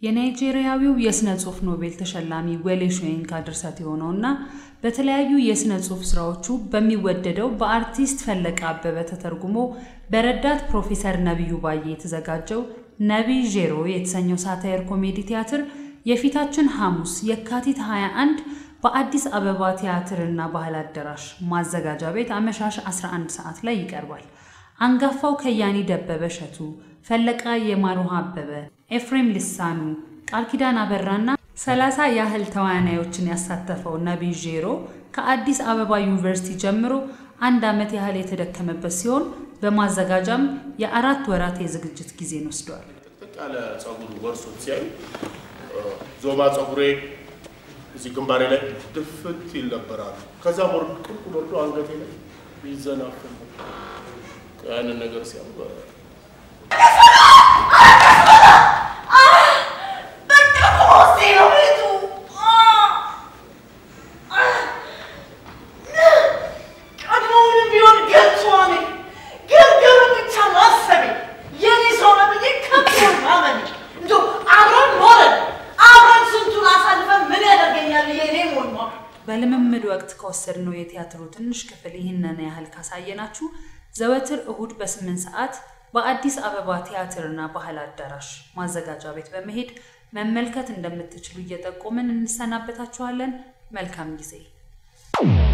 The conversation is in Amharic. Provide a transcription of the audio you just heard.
የናይጄሪያዊው የሥነ ጽሑፍ ኖቤል ተሸላሚ ወሌ ሾየንካ ድርሰት የሆነውና በተለያዩ የሥነ ጽሑፍ ሥራዎቹ በሚወደደው በአርቲስት ፈለቀ አበበ ተተርጉሞ በረዳት ፕሮፌሰር ነቢዩ ባዬ የተዘጋጀው ነቢይ ዤሮ የተሰኘው ሳታየር ኮሜዲ ቲያትር የፊታችን ሐሙስ የካቲት 21 በአዲስ አበባ ቲያትርና ባህል አዳራሽ ማዘጋጃ ቤት አመሻሽ 11 ሰዓት ላይ ይቀርባል። አንጋፋው ከያኒ ደበበ እሸቱ፣ ፈለቃ የማሩሃ አበበ፣ ኤፍሬም ልሳኑ፣ ቃል ኪዳን አበራና ሰላሳ ያህል ተዋናዮችን ያሳተፈው ነቢይ ዤሮ ከአዲስ አበባ ዩኒቨርሲቲ ጀምሮ አንድ ዓመት ያህል የተደከመበት ሲሆን በማዘጋጃም የአራት ወራት የዝግጅት ጊዜን ወስደዋል። ጥቅጥቅ ያለ ጸጉር ወርሶት ሲያዩ ዞማ ጸጉሬ እዚህ ግንባሬ ላይ ድፍት ይል ነበራሉ። ከዛ ወርድ ቁልቁል ወርዶ አንገቴ ላይ ይዘናፍል ያንን ነገር ሲያዩ በልምምድ ወቅት ከወሰድነው የቲያትሩ ትንሽ ክፍል ይህንን ያህል ካሳየናችሁ ዘወትር እሁድ በስምንት ሰዓት በአዲስ አበባ ቲያትርና ባህል አዳራሽ ማዘጋጃ ቤት በመሄድ መመልከት እንደምትችሉ እየጠቆምን እንሰናበታችኋለን። መልካም ጊዜ